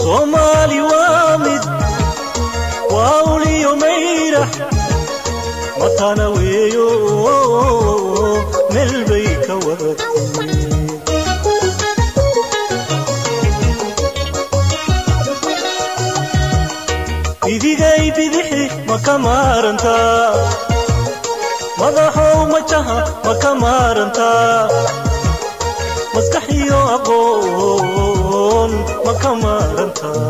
soomaali waa mid waa uliyo mayrax matana weeyo meel bay ka wadatay bidigay bidixi ma ka maarantaa madaxow majaha ma ka maarantaa maskaxiyo aqoon ma ka maarantaa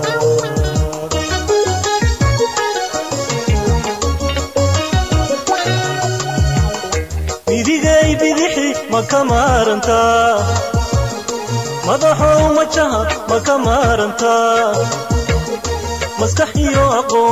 bidigay bidixi ma ka maarantaa madaxow majaha ma ka maarantaa maskaxiyo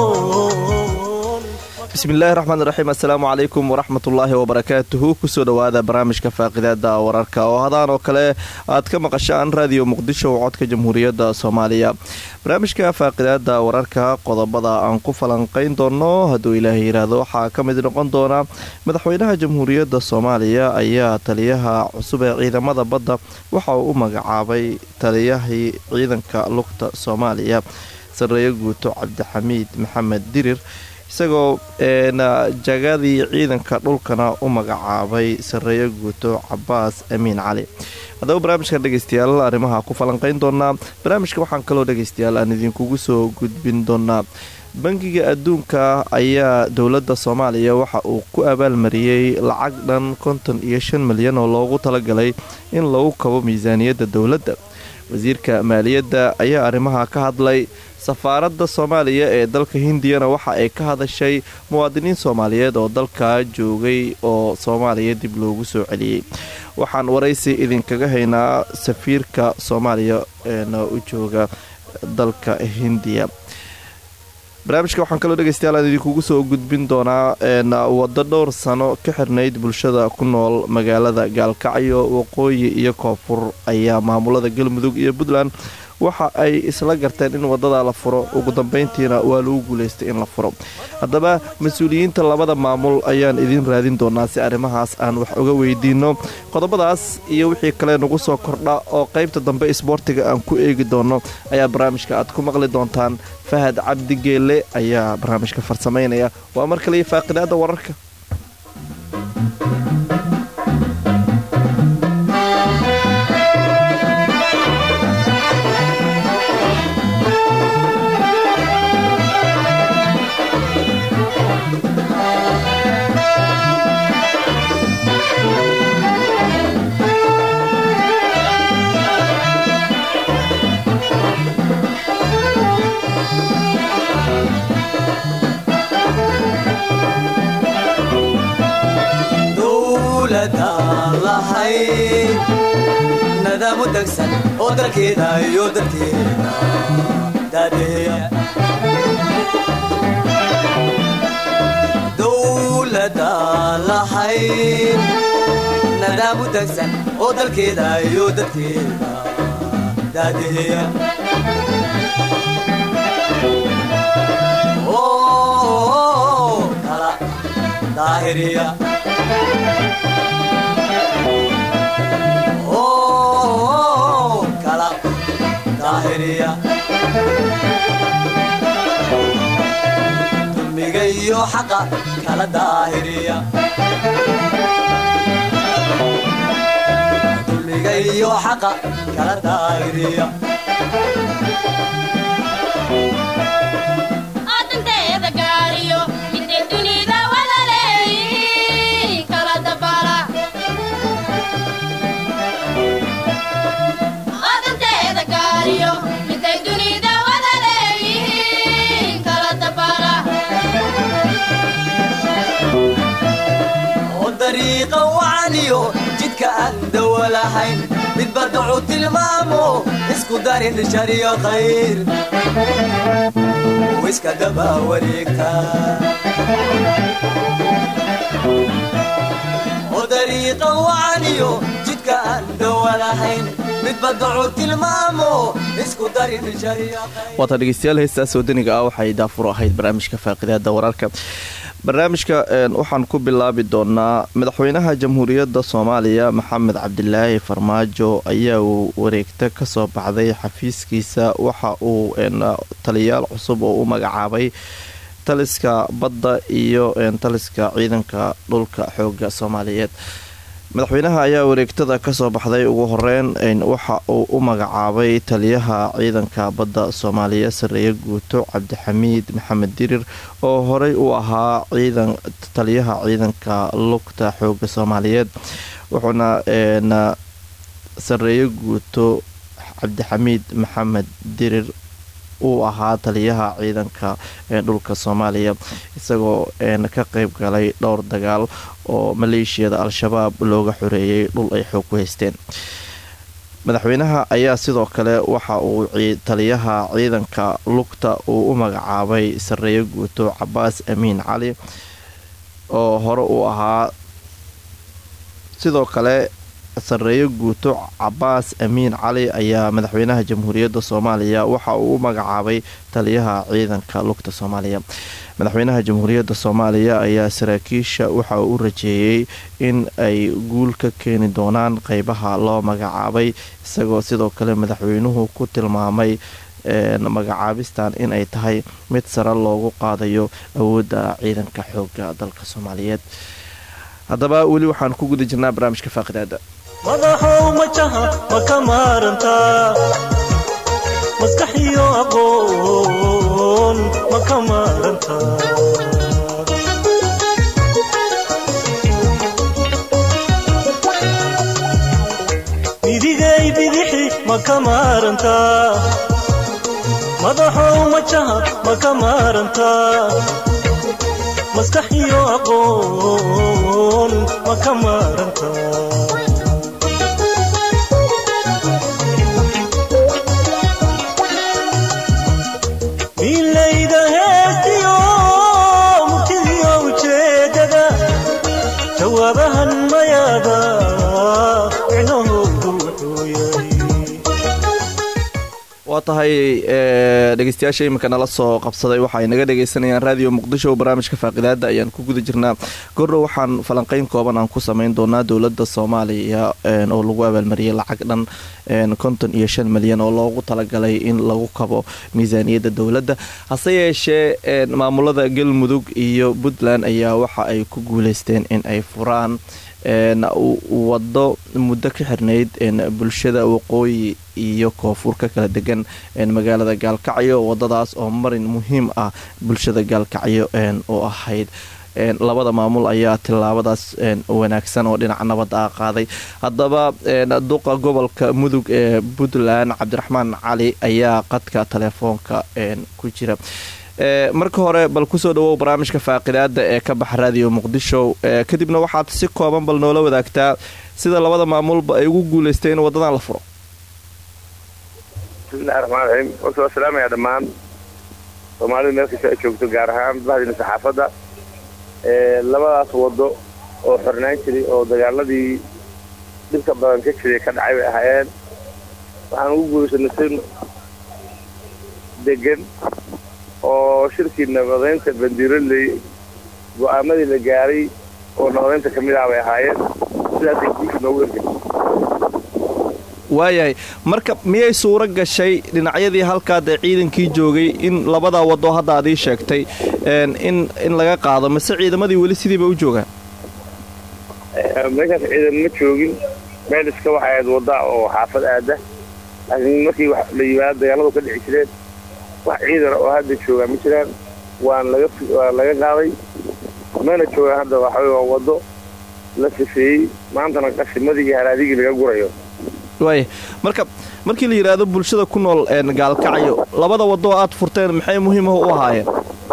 aqoon bismillahi raxmaan raxiim assalaamu calaykum waraxmatullaahi wabarakaatuhu kusoo dhowaada barnaamijka faaqidaada wararka oo hadaan oo kale aad ka maqashaan raadiyo muqdisho codka jamhuuriyadda soomaaliya barnaamijka faaqidaada wararka qodobada aan ku falanqayn doono hadduu ilaahay yidhaahdo waxaa ka mid noqon doona madaxweynaha jamhuuriyadda soomaaliya ayaa taliyaha cusub ee ciidamada badda waxa uu u magacaabay taliyahii ciidanka lugta soomaaliya sareeyo guuto cabdixamiid maxamed dirir isagoo jagadii ciidanka dhulkana u magacaabay sareeyo guuto cabaas amiin cali haddaba barnaamijkan dhegeystayaal arrimaha ku falanqayn doonaa barnaamijka waxaan kaloo dhegeystayaal aan idinkugu soo gudbin doonaa bangiga adduunka ayaa dowladda soomaaliya waxa uu ku abaalmariyey lacag dhan konton iyo shan milyan oo loogu talagalay in lagu kabo miisaaniyadda dowladda wasiirka maaliyadda ayaa arrimaha ka hadlay safaaradda soomaaliya ee dalka hindiyana waxa ay ka hadashay muwaadiniin soomaaliyeed oo dalkaa joogay oo soomaaliya dib loogu soo celiyey waxaan waraysi idinkaga haynaa safiirka soomaaliya eena u jooga dalka hindiya barnaamijka waxaan kaloo dhegeystayaal aan idinkugu soo gudbin doonaa waddo dhowr sano ka xirnayd bulshada ku nool magaalada gaalkacyo waqooyi iyo koonfur ayaa maamulada galmudug iyo puntland waxa ay isla garteen in wadada la furo ugu dambeyntiina waa lagu guulaystay in la furo haddaba mas-uuliyiinta labada maamul ayaan idiin raadin doonaa si arrimahaas aan wax uga weydiino qodobadaas iyo wixii kale nagu soo kordha oo qaybta dambe isboortiga aan ku eegi doono ayaa barnaamijka aad ku maqli doontaan fahad cabdi geelle ayaa barnaamijka farsamaynaya waa mar kaliya faaqidaada wararka nadaam u degsan oo dalkeeda iyo dadkeeda daadeeya dowlada lahayd nadaam u degsan oo dalkeeda iyo dadkeeda daadeeya kala daahiriya dulmiga iyo xaqa kala daahiriya dulmiga iyo xaqa kala daahiriya adanteeda gaariyo midee dunida wada leeyihiin kala dabala adanteeda gaariyo midee dunida wada leeyihiin kala dabala oo dariiqa wacaniyo jidka aan dawa lahayn midba dacu tilmaamo isku darin shariyo khayr iska daba wareegta oo dariiqa wacaniyo jidka aan dawa lahayn midba dacu tilmaamo isku darin shariyo khayr waata dhegeystayaal heestaas wadaniga ah waxay daafur ahayd barnaamijka faaqidaada wararka barnaamijka waxaan ku bilaabi doonaa madaxweynaha jamhuuriyadda soomaaliya maxamed cabdilaahi farmaajo ayaa uu wareegta kasoo baxday xafiiskiisa waxa uu taliyayaal cusub oo u magacaabay taliska badda iyo taliska ciidanka dhulka xooga soomaaliyeed madaxweynaha ayaa wareegtada kasoo baxday ugu horeyn waxa uu u magacaabay taliyaha ciidanka badda soomaaliya sareeye guuto cabdixamiid maxamed dirir oo horey u ahaa taliyaha ciidanka lugta xooga soomaaliyeed wuxuuna sareeye guuto cabdixamiid maxamed dirir uu ahaa taliyaha ciidanka dhulka soomaaliya isagoo ka qeyb galay dhowr dagaal oo maleeshiyada al-shabaab looga xoreeyay dhul ay xoog ku haysteen madaxweynaha ayaa sidoo kale waxa uu taliyaha ciidanka lugta uu u magacaabay sareeye guuto cabaas amiin cali oo hore uu ahaa sidoo kale sareeye guuto cabaas amiin cali ayaa madaxweynaha jamhuuriyadda soomaaliya waxa uu u magacaabay taliyaha ciidanka lugta soomaaliya madaxweynaha jamhuuriyadda soomaaliya ayaa saraakiisha waxa uu u rajeeyey in ay guul ka keeni doonaan qeybaha loo magacaabay isagoo sidoo kale madaxweynuhu ku tilmaamay magacaabistan in ay tahay mid sare loogu qaadayo awoodda ciidanka xooga dalka soomaaliyeed haddaba weli waxaan ku guda jirnaa barnaamijka faaqidaada madaxow majaha ma ka maarantaa maskax iyo aqoon ma ka maarantaa midigay bidixi ma ka maarantaa madaxow majaha ma ka maarantaa maskax iyo aqoon ma ka maarantaa milayda heestiyo murtidiyo ujeedada jawaabahan mayaada micnahoodu wuxuu yahay waa tahay dhegeystayaasha iminka nala soo qabsaday waxa ay naga dhegeysanayaan raadiyo muqdisho barnaamijka faaqidaada ayaan ku guda jirnaa gordhow waxaan falanqeyn kooban aan ku sameyn doonaa dowlada soomaaliya oo lagu abaalmariyay lacag dhan konton iyo shan milyan oo loogu talagalay in lagu kabo miisaaniyadda dowladda hase yeeshee maamulada galmudug iyo puntland ayaa waxa ay ku guuleysteen in ay furaan wado muddo ka xirnayd bulshada waqooyi iyo koonfur ka kala degan magaalada gaalkacyo wadadaas oo marin muhiim ah bulshada gaalkacyo oo ahayd labada maamul ayaa tilaabadaas wanaagsan oo dhinaca nabadda ah qaaday haddaba duqa gobolka mudug ee puntland cabdiraxmaan cali ayaa qadka telefoonka ku jira marka hore bal kusoo dhawow barnaamijka faaqidaada ee ka baxa raadiyo muqdisho kadibna waxaad si kooban bal noola wadaagtaa sida labada maamulba ay ugu guuleystay in wadadan la furo bismillahi raxmaan raxiim horta waa salaamaya dhammaan soomaalida meel kasta ay joogto gaar ahaan bahdiina saxaafadda labadaas wado oo xornaan jiray oo dagaaladii dhibka badan ka jiray ka dhacay bay ahaayeen waxaan ugu guulaysanay si degan oo shirkii nabadeynta bandiiroley go-aamadii la gaaray oo nabadeynta ka mid ah bay ahaayeen sidaasay guusha noogu ergay waayahay marka miyay suuro gashay dhinacyadii halkaadee ciidankii joogay in labadaa wado hadda aad ii sheegtay in in laga qaado mase ciidamadii weli sidiiba u joogaan meeshaas ciidan ma joogin meel iska waxay ahayd wadda oo xaafad aada laakiin markii wax la yimaado dagaaladu ka dhici jireen wax ciidana oo hadda joogaa ma jiraan waan laga waa laga qaaday mana joogaan hadda waxawey waa waddo la sifeeyey maantana qashimadii iyo haraadigii laga gurayo waaya marka markii la yidhaahdo bulshada ku nool gaalkacyo labada waddo oo aad furteen maxay muhiimaha u ahaayeen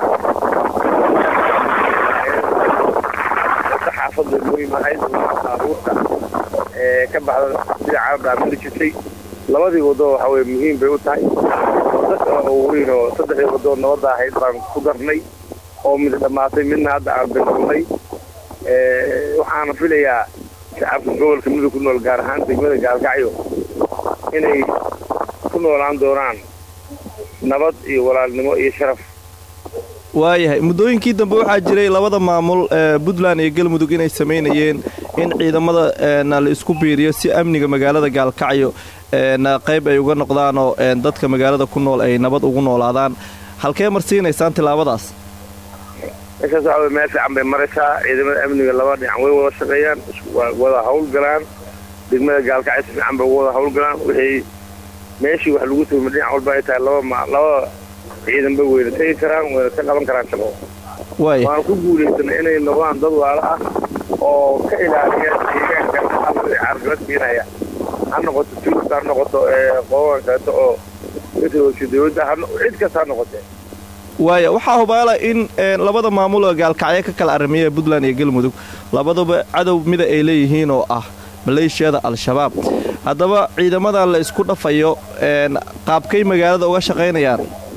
wadda xaafadda muhiim ahayd baabuurta ee ka baxda dhinaca dhaamili jirtay labadii waddo waxa weye muhiim bay u tahay waddo kale oo weyn oo saddexdii waddo nabadda ahayd baan ku darnay oo mid dhammaatay midna hadda aan bilownay waxaana filayaa shacabka gobolka mudug ku nool gaar ahaan degmada gaalkacyo inay ku noolaan doonaan nabad iyo walaalnimo iyo sharaf waayahay muddooyinkii dambe waxaa jiray labada maamul ee puntland iyo galmudug inay samaynayeen in ciidamada een, la isku biiriyo si amniga magaalada gaalkacyo een, qayb ay uga noqdaanoo een, dadka magaalada ku nool ay nabad ugu noolaadaan halkee marsiinaysaan tilaabadaas meeshaas waxa wey meel fiican bay maraysaa ciidamada amniga laba dhinac way wada shaqeeyaan isku- waa wada hawlgalaan degmada gaalkacyo si fiican bay ugu wada hawlgalaan wixii meeshii wax lagu tuhma dhinac walba ay tahay laba ma laba ciidan bay weyna tegi karaan wayna ka qaban karaan shaqo waaya waan ku guulaysanay inay noqdaan dad waala ah oo ka ilaaliya deegaanka carqalad keenaya ha noqoto tuulka ha noqoto ee qodoban kaleeto oo kasoo dowladda ha no- cid kasta ha noqotee waaya waxaa hubaala in een, labada maamul oo gaalkacyo ka kala aramiya puntland iyo galmudug labaduba cadow mida ay leeyihiin oo ah maleeshiyada al-shabaab haddaba ciidamadan la isku dhafayo een, qaabkay magaalada uga shaqaynayaan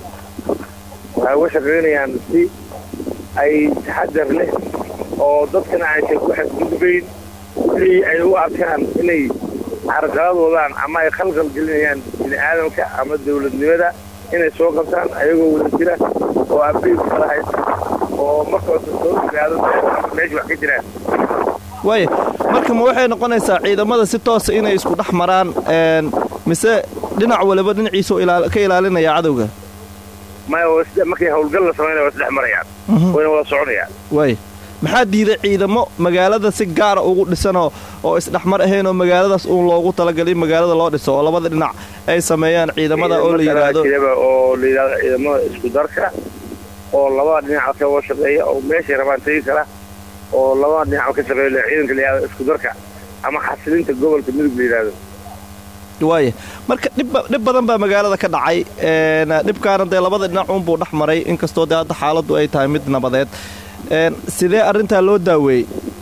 waxay uga shaqaynayaan si ay taxadar leh oo dadkana aysan ku xadgudbayn wixii ay u arkaan inay carqalad wadaan ama ay khalqal gelinayaan bini aadamka ama dowladnimada inay soo qabtaan ayagoo wada jira oo abiib kala haysta oo markoosa soo ogaado meesha wax ka jiraan waaya marka ma waxay noqonaysaa ciidamada si toosa inay isku dhex maraan een, mise dhinac waliba dhinaciisa oo ilaal- ka ilaalinaya cadowga maya waa sida markay hawlgal la samaynaya waa isdhex marayaan wayna wada soconayaan waaya maxaa diiday ciidamo magaalada si gaara ugu dhisanoo oo isdhexmar ahayn oo magaaladaas uun loogu talagalay in magaalada loo dhiso oo labada dhinac ay sameeyaan ciidamada oo la Ciidamo yidhaahdo kala jiraba oo la yidhahdo ciidamada isku darka oo labada dhinac ka wada shaqeeya oo meeshay rabaan tegi kara oo labada dhinac ka shaqeeya la ciidanka la yidhahdo isku darka ama xasilinta gobolka midug la yidhahdo waaya marka dhib dhib badan baa magaalada ka dhacay een, dhibkaana dee labada dhinac uunbuu dhex maray inkastoo dee hadda xaaladdu ay tahay mid nabadeed een, sidee arrintaa loo daaweeyey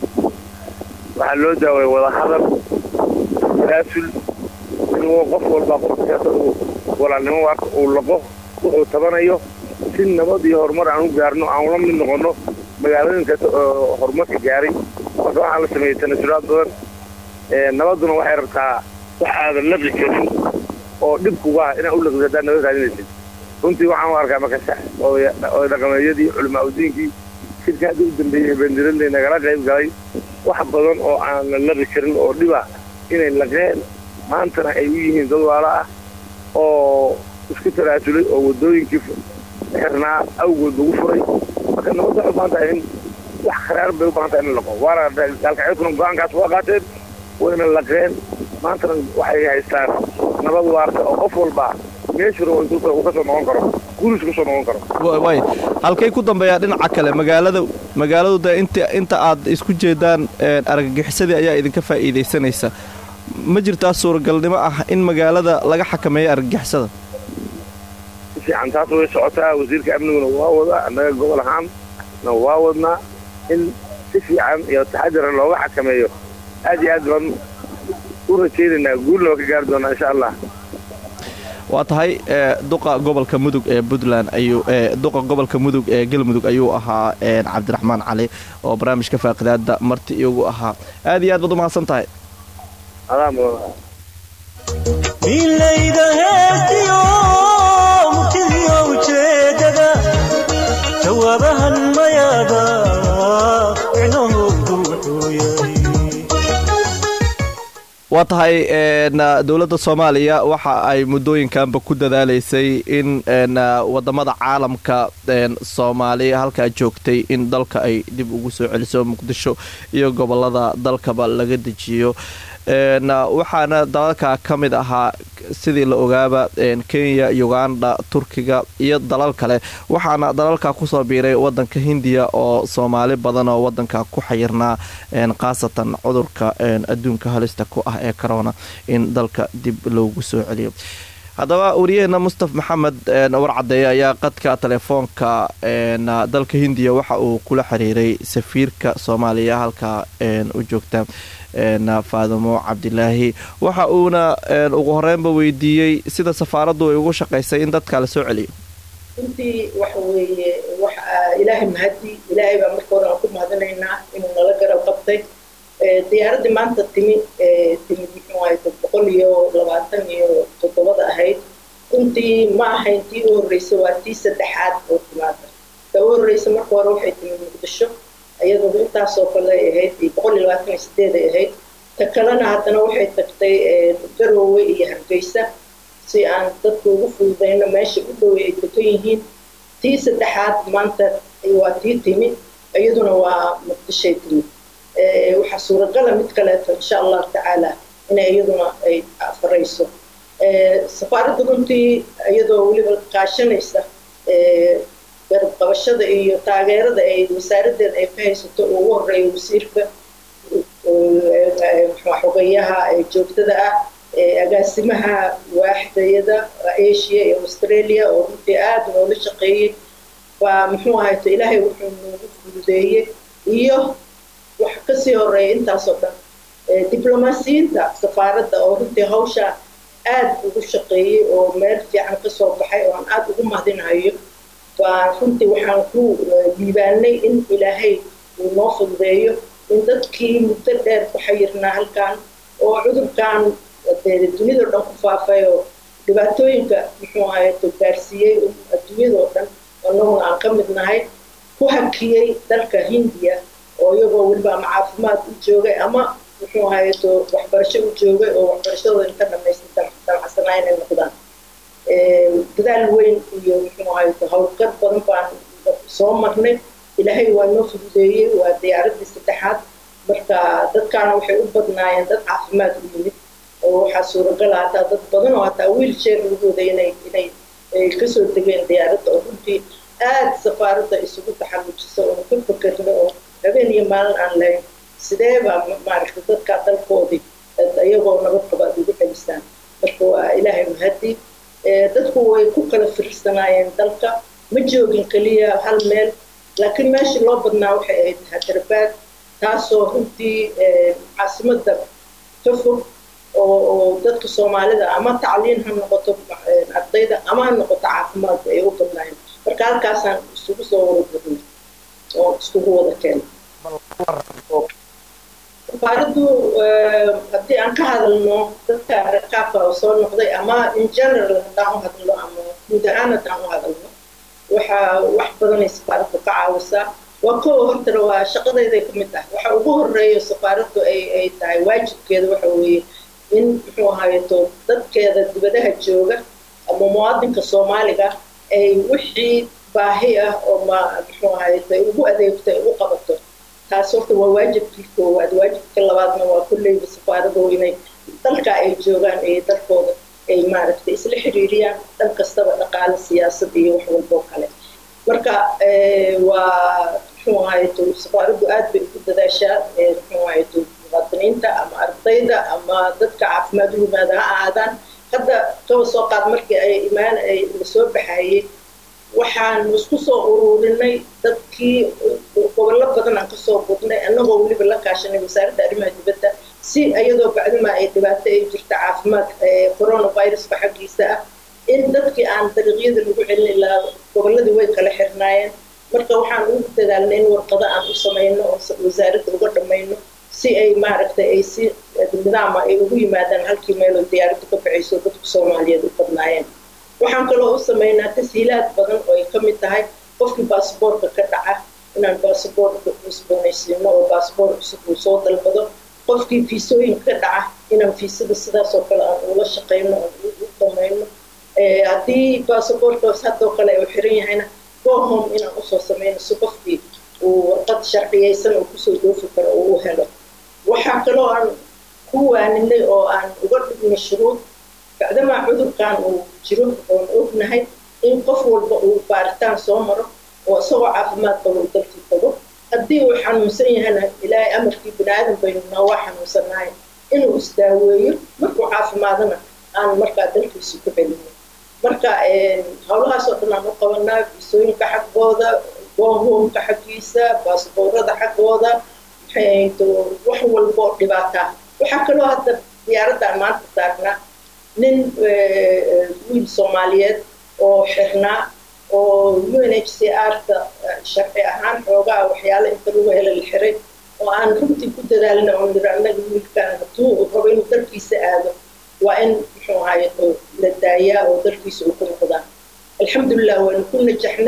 waxaa loo daawaya wada hadal tanaasul in uu qof walba qofkaas uu walaalnimo waarka uu laqo wuxuu tabanayo si nabad iyo horumar aan u gaarno aan ula mid noqono magaalooyin kasta oo horumarka gaaray marka waxaa la sameeyey tanasulaad badan ee nabaduna waxay rabtaa wax aadan laqi karin oo dhib kuga ah inaad u laqid haddaad nabad raadinaysid runtii waxaan u arkaa marka sax odaya oday dhaqameedyadii culimaa udiinkii shirka hadda u dambeeyey habeendiradii nagala qayb galay wax badan oo aan la laqi karin oo dhiba inay laqeen maantana ay u yihiin dad waala ah oo isku taraasulay oo wadooyinkii xirnaa awgood lagu furay marka nabadda waxay u baahan tahay in wax kharaar bay u baahan tahay in la laqo waana gaalkacyadkuna go-aankaas waa qaateen wayna laqeen maantana waxay haystaan nabad waarta oo qof walba meeshuu rabo intuu uu ka soo noqon karo guriis ka soo noqon karo Wa- waaya halkay ku dambeeyaa dhinaca kale magaalada magaaladu dee inta inta aad isku jeedaan een, argagixisadii ayaa idinka faa'iidaysanaysa ma jirtaa suuragalnimo ah in magaalada laga xakameeyo argagixisada si fiican taas way socotaa wasiirka amniguna waa wadaa annaga gobol ahaan na waa wadnaa in si fiican iyo taxadira looga xakameeyo aad iyo aad baan u rajaynaynaa guulna waa ka gaari doonaa insha allah waa tahay ee, duqa gobolka mudug ee puntland ayuu ee, duqa gobolka mudug ee galmudug ayuu ahaa een, cabdiraxmaan cali oo barnaamijka faaqidaada marti iyagu ahaa aad iyo aad baad u mahadsan tahay adaa mudan milayda heestiyo murtidiyo ujeedada jawaabahan mayaada micnahoodu wuxuu yahay waa tahay een, dowladda soomaaliya waxa ay muddooyinkanba ku dadaalaysay in een, wadamada caalamka een, soomaaliya halkaa joogtay in dalka ay dib ugu soo celiso muqdisho iyo gobolada dalkaba laga dejiyo een, waxaana dalalka ka mid ahaa sidii la ogaaba een, kenya uganda turkiga iyo dalal kale waxaana dalalka kusoo biiray wadanka hindiya oo soomaali badan oo wadanka ku xayirnaa een, khaasatan cudurka een, adduunka halista ku ah ee corona in dalka dib loogu soo celiyo haddaba wariyaheena mustaf maxamed een, warcadeeye ayaa qadka telefoonka een, dalka hindiya waxa uu kula xiriiray safiirka soomaaliya halka een, u joogta een, faadimo cabdilaahi waxa uuna een, ugu horeynba weydiiyey sida safaaraddu ay ugu shaqaysay in dadka la soo celiyo runtii waxa weeye wax aa ilaahay mahadi ilaahay baa marka hore aan ku mahadinaynaa inuu nala garab qabtay Ee, diyaaraddii maanta timi ee, timi muxuu ahayd boqol iyo labaatan iyo toddobada ahayd runtii ma ahayn tii u horreysay waa tii saddexaad oo timaada sababo horreysa marka hore waxay timi muqdisho iyadoo intaasoo kale ay ahayd boqol iyo labaatan iyo sideed ay ahayd ta kalena haddana waxay tagtay garoowe iyo hargeysa si aan dadka ugu fududayno meesha u dhowey ay degan yihiin tii saddexaad maanta waa tii timi iyaduna waa muqdishay timi waxaa suuragala mid kaleeto insha allahu tacaala inay iyaduna ay farayso safaaradda runtii iyadoo weliba kaashanaysa garab qabashada iyo taageerada ay wasaaraddeeda ay ka haysato oo ugu horeeya wasiirka xogeyaha joogtada ah agaasimaha waaxdayada asia iyo australia oo runtii aada noola shaqeeyey baa muxuu ahayto ilaahay wuxuu noogu fududeeyey iyo waxa kasii horeeya intaasoo dhan diblomaasiyiinta safaaradda oo runtii hawsha aada ugu shaqeeyey oo meel fiican kasoo baxay oo aan aada ugu mahadinahayo baa runtii waxaan ku liibaanay in ilaahay uu noo fududeeyo in dadkii muddo dheer ku xayirnaa halkan oo cudurkan duniyadao dhan ku faafay oo dhibaatooyinka muxuu ahayto gaarsiiyey adduunyadao dhan annaguna aan ka mid nahay ku hakiyey dalka hindiya oo iyagoo weliba ama caafimaad u joogay ama muxuu ahayto waxbarasho u joogay oo waxbarashadooda inta dhamaystay damacsanaa inay noqdaan dadaal weyn iyo muxuu ahayto howlgad badan baan soo marnay ilaahay waa noo fududeeyey waa diyaaradii saddexaad marka dadkaana waxay u badnaayeen dad caafimaad u yimid oo waxaa suuragala hataa dad badan oo hataa wiilsheer lagooda inay inay kasoo degeen diyaaradda oo runtii aada safaaradda isugu taxallujiso oo ka fakerno oo habeen iyo maalin aan lahayn sidee baa maaragta dadkaa dalkoodii iyagoo nabad qaba ad ugu celisaan marka waa ilaahay mahadi dadku way ku kala fiirsanaayeen dalka ma joogin keliya hal meel laakiin meeshii loo badnaa waxay ahayd hadarbaad taasoo runtii caasimadda ka fog oo dadka soomaalida ama tacliin ha noqoto ardayda ama ha noqoto caafimaadka ay u badnaayeen marka halkaasaan isugu soo wada gurnay oo iskugu wada keenay safaaraddu haddii aan ka hadalno dadka rakaabka oo soo noqday ama in general haddaan u hadlo ama guud ahaan haddaan u hadalno waxaa wax badanay safaaraddu ka caawisaa waa kowa hortana waa shaqadayday ka mid ah waxa ugu horeeya safaaraddu ay ay tahay waajibkeeda waxa weeye in muxuu ahaayeto dadkeeda dibadaha jooga ama muwaadinka soomaaliga ay wixii baahi ah oo ma muxuu ahaayeto ay ugu adeegto ay u qabato taas horta waa waajibkii koowaad waajibka labaadna waa kulleyba safaaradu inay dalka ay joogaan iyo dalkooda ay maaragtay isla xiriiriyaan dhan kastaba dhaqaale siyaasad iyo wax walboo kale marka waa muxuu ahaayeto safaaraddu aad bay ugu dadaashaa muxuu ahaayeto muwaadiniinta ama ardayda ama dadka caafimaad u yimaada ha ahaadaan hadda kaba soo qaad markii ay imaan ay lasoo baxayey waxaan isku soo ururinay dadkii gobollo badan aan kasoo gudnay annagoo weliba la kaashanay wasaaradda arrimaha dibadda si iyadoo bacdima ay dhibaato ay jirta caafimaad coronaviruska xaggiisa ah in dadkii aan dariiqyada lagu celin ilaa gobolladii way kala xirnaayeen marka waxaan ugu dadaalnay in warqado aan u samayno oo wasaaradda uga dhammayno si ay maaragtay ay si nidaama ay ugu yimaadaan halkii meeloo diyaaraddu ka baxayso dadku soomaaliyeed u badnaayeen waxaan kaloo u samaynaa tashiilaad badan oo ay ka mid tahay qofkii baasboortka ka dhaca inaan baasboortka cusboonaysiino oo baasboor cusub uu soo dalbado qofkii fiisooyinka ka dhaca inaan fiisada sidaasoo kale aan ula shaqayno aan u dhamayno haddii baasboortkaas haddoo kale uu xiran yahayna gohome inaan usoo samayno si qofkii uu warqad sharciyaysan oo kusoo doofi karo oo u helo waxaa kaloo aan ku waaninay oo aan uga dhignay shuruud bacdamaa cudurkan uu jiro oon ognahay in qof walba uu baaritaan soo maro oo isagoo caafimaad qabo uu dalkii tago haddii uu xanuunsan yahana ilaahay amarkii bini aadan baynu naa waa xanuunsanahay inuu isdaaweeyo markuu caafimaadana aan markaa dalkiisi ku celino marka howlahaasoo dhan aan u qabanaa fiisooyinka xaggooda gohomka xaggiisa baasboorada xaggooda maxay wax walbo dhibaataa waxaa kaloo hadda diyaaraddan maanta saarnaa nin wiil soomaaliyeed oo xirnaa oo u n h c r-ta sharci ahaan xoogaa waxyaala inta lagu hela la xiray oo aan runtii ku dadaalna oo niri annaga wiilkan hadduu rabo inuu dalkiisa aado waa in muxuu ahaye la daayaa oo dalkiisa uu ku noqdaa alxamdulilah waanu ku najaxnay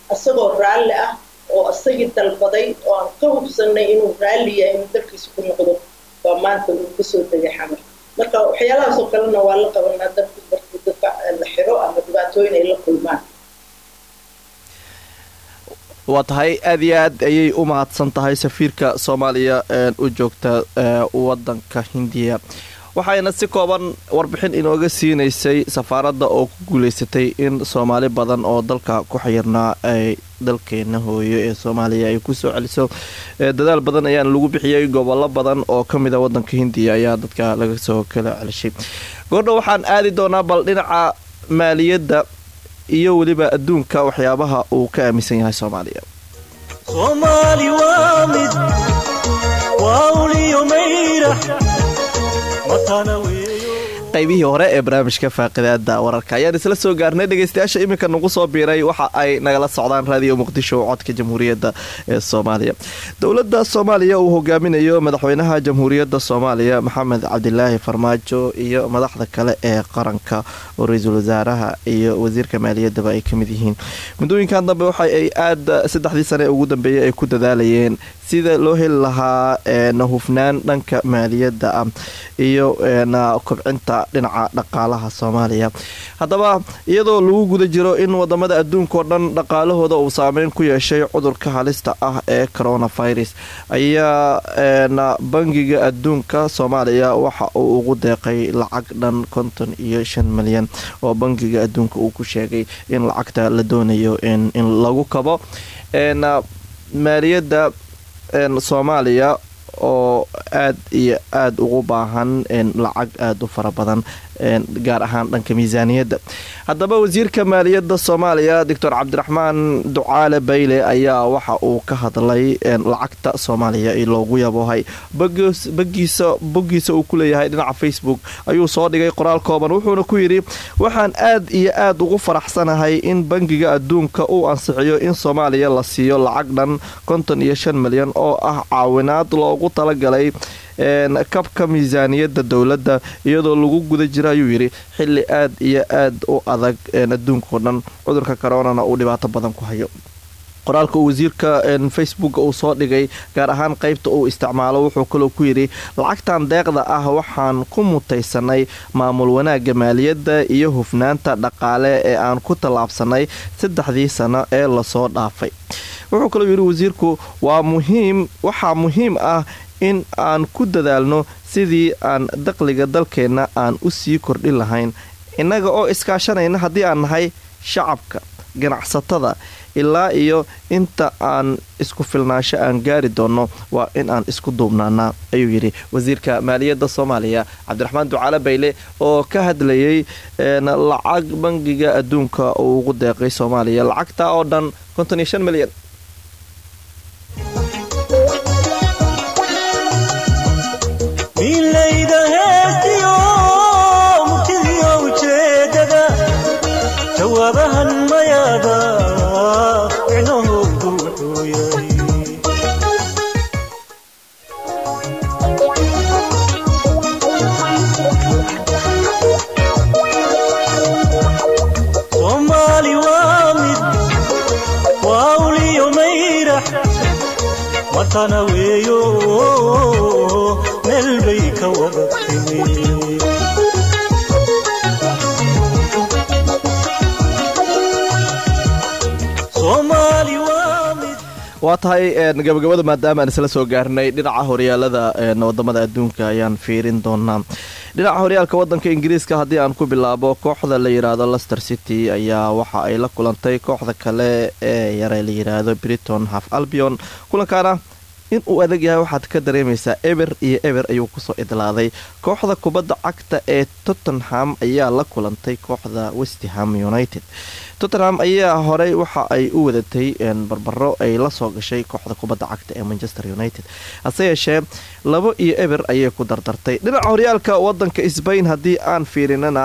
isagoo raalli ah oo isagii dalbaday oo aan ka hubsanay inuu raalli yahay inuu dalkiisa ku noqdo baa maanta uu kasoo degay xamar marka waxyaalahaasoo kalena waa la qabanaa dadku markii dadka la xiro ama dhibaatooyin ay la kulmaan waa tahay aad iyo aad ayay u mahadsan tahay safiirka soomaaliya u joogta wadanka hindiya waxayna si kooban warbixin inooga siinaysay safaaradda oo ku guuleysatay in soomaali badan oo dalka ku xayirnaa ay dalkeena hooyo ee soomaaliya ay kusoo celiso dadaal badan ayaana lagu bixiyey gobollo badan oo ka mid a wadanka hindiya ayaa dadka laga soo kala celishay goordho waxaan aadi doonaa bal dhinaca maaliyadda iyo weliba adduunka waxyaabaha uu ka aaminsan yahay soomaaliya soomaali waa mid waa uliyo mayra matana weeyo qaybihii hore ee barnaamijka faaqidaada wararka ayaan isla soo gaarnay dhegeystayaasha iminka nagu soo biiray waxa ay nagala socdaan raadiyo muqdisho codka jamhuuriyadda ee soomaaliya dowladda soomaaliya uu hogaaminayo madaxweynaha jamhuuriyadda soomaaliya maxamed cabdilaahi farmaajo iyo madaxda kale ee qaranka oo ra-iisul wasaaraha iyo wasiirka maaliyaddaba ay kamid yihiin muddooyinkan dambe waxa ay aada saddexdii sane ugu dambeeyay ay ku dadaalayeen sida loo heli lahaa hufnaan dhanka maaliyadda ah iyo kobcinta dhinaca dhaqaalaha soomaaliya haddaba iyadoo lagu guda jiro in wadamada adduunkaoo dhan dhaqaalahooda uu saameyn ku yeeshay cudurka halista ah ee coronavirus ayaa bangiga adduunka soomaaliya waxa uu ugu deeqay lacag dhan konton iyo shan milyan oo bangiga adduunka uu ku sheegay in lacagta la doonayo in lagu kabo maaliyadda soomaaliya oo aad iyo aada ugu baahan lacag aada u fara badan gaar ahaan dhanka miisaaniyadda haddaba wasiirka maaliyadda soomaaliya doctor cabdiraxmaan ducaale bayle ayaa waxa uu ka hadlay lacagta soomaaliya loogu yaboohay bagiisa boggiisa uu ku leeyahay dhinaca facebook ayuu soo dhigay qoraal kooban wuxuuna ku yidhi waxaan aad iyo aad ugu faraxsanahay in bangiga adduunka uu ansixiyo in soomaaliya la siiyo lacag dhan konton iyo shan milyan oo ah caawinaad loogu talagalay kabka miisaaniyadda dowladda iyadoo lagu guda jira ayuu yidhi xili aad iyo aad u adag adduunkao dhan cudurka koronana uu dhibaato badan ku hayo qoraalka uu wasiirka facebook uu soo dhigay gaar ahaan qaybta uu isticmaalo wuxuu kaloo ku yidhi lacagtan deeqda ah waxaan ku mutaysanay maamul wanaagga maaliyadda iyo hufnaanta dhaqaale ee aan ku tallaabsanay saddexdii sano ee lasoo dhaafay wuxuu kaloo yidhi wasiirku waa muhiim waxaa muhiim ah in aan ku dadaalno sidii aan daqliga dalkeenna aan u sii kordhin lahayn innaga oo iskaashanayna haddii aan nahay shacabka ganacsatada ilaa iyo inta aan isku filnaansho aan gaari doonno waa in aan isku duubnaanaa ayuu yidhi wasiirka maaliyadda soomaaliya cabdiraxmaan ducaale bayle oo ka hadlayay lacag bangiga adduunka uu ugu deeqay soomaaliya lacagta oo dhan konton iyo shan milyan milayda heestiyo murtidiyo ujeedada jawaabahan mayaada micnahoodu wuxuu yahay soomaali waa mid waa uliyo mayrax matana weeyo meel bay ka wada timi soomaali waa mid waa tahay gabagabada maadaama aan isla soo gaarnay dhinaca horyaalada wadamada adduunka ayaan fiirin doonaa dhinaca horyaalka wadanka ingiriiska haddii aan ku bilaabo kooxda la yiraahdo lester city ayaa waxa ay la kulantay kooxda kale ee yare la yiraahdo briton half albion kulankaana in uu adag yahay waxaad ka dareemaysaa eber iyo eber ayuu kusoo idlaaday kooxda kubadda cagta ee tottenham ayaa la kulantay kooxda westham united tottenham ayaa horey waxa ay u wadatay barbaro ay la soo gashay kooxda kubadda cagta ee manchester united hase yeeshee labo iyo eber ayay ku dardartay dhinaca horyaalka wadanka sbain haddii aan fiirinana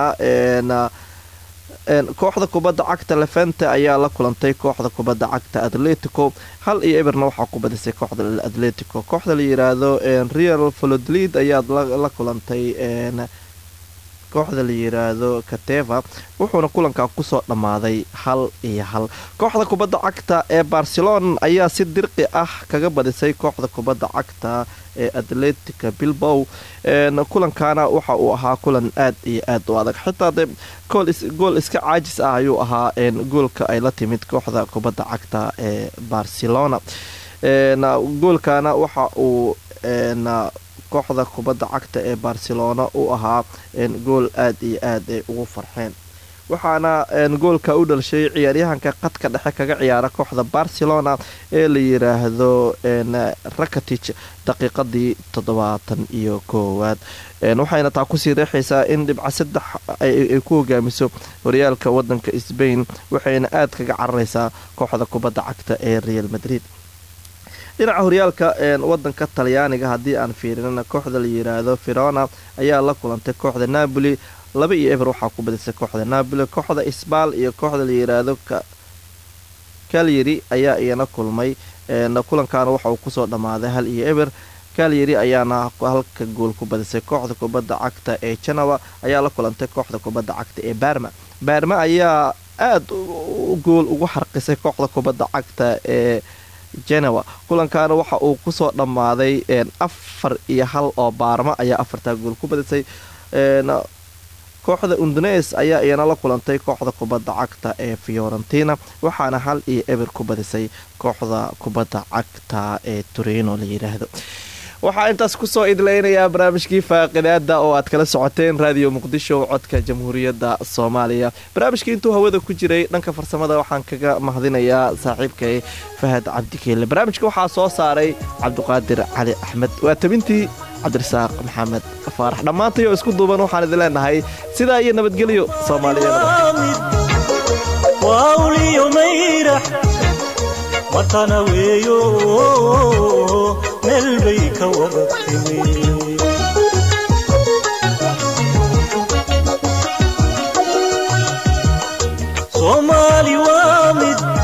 kooxda kubadda cagta levente ayaa la kulantay kooxda kubadda cagta atletico hal iyo eberna waxaa ku badisay kooxda atletico kooxda la yiraahdo real volodlid ayaad la kulantay kooxda la yiraahdo kateva wuxuuna kulankan kusoo dhammaaday hal iyo hal kooxda kubadda cagta ee barcelona ayaa si dirqi ah kaga badisay kooxda kubadda cagta ee atletica bilbow kulankana waxa uu ahaa kulan aad iyo aad u adag xitaa de gool iska caajis ah ayuu ahaa goolka ay la timid kooxda kubadda cagta ee barcelona goolkana waxa uu kooxda kubadda cagta ee barcelona u ahaa gool aad iyo aad ay ugu farxeen waxaana goolka u dhalshay ciyaaryahanka qadka dhexe kaga ciyaara kooxda barcelona ee la yiraahdo rakatich daqiiqadii toddobaatan iyo koowaad waxayna taa kusii reexaysaa in dhibca saddex ay ku hogaamiso horyaalka wadanka sbain waxayna aad kaga cararaysaa kooxda kubadda cagta ee real madrid dhinaca horyaalka wadanka talyaaniga haddii aan fiirinana kooxda la yiraahdo firona ayaa la kulantay kooxda napoli laba iyo eber waxaa ku badisay kooxda napoli kooxda isbaal iyo kooxda la yiraahdo kalyeri ayaa iyana kulmay kulankaana waxa uu kusoo dhammaaday hal iyo eber kalyeri ayaana halka gool ku badisay kooxda kubadda cagta ee janawa ayaa la kulantay kooxda kubadda cagta ee barma barma ayaa aada gool ugu xarqisay kooxda kubadda cagta ee genewa kulankaana waxa uu kusoo dhammaaday afar iyo hal oo baarma ayaa afartaa gool ku badisay kooxda undunes ayaa iyana la kulantay kooxda kubadda cagta ee fiorentina waxaana hal iyo eber ku badisay kooxda kubadda cagta ee turino la yiraahdo waxaa intaas kusoo idleynayaa barnaamijkii faaqidaada oo aad kala socoteen raadiyo muqdisho codka jamhuuriyadda soomaaliya barnaamijkii intuu hawada ku jiray dhanka farsamada waxaan kaga mahadinayaa saaxiibkay fahad cabdikeelle barnaamijka waxaa soo saaray cabdiqaadir cali axmed waa tabintii cabdirasaaq maxamed faarax dhammaantay oo isku duuban waxaan idin leenahay sidaa iyo nabadgelyo wawliyo mayrax watana weeyo meel bay ka wada timi soomaali waa mid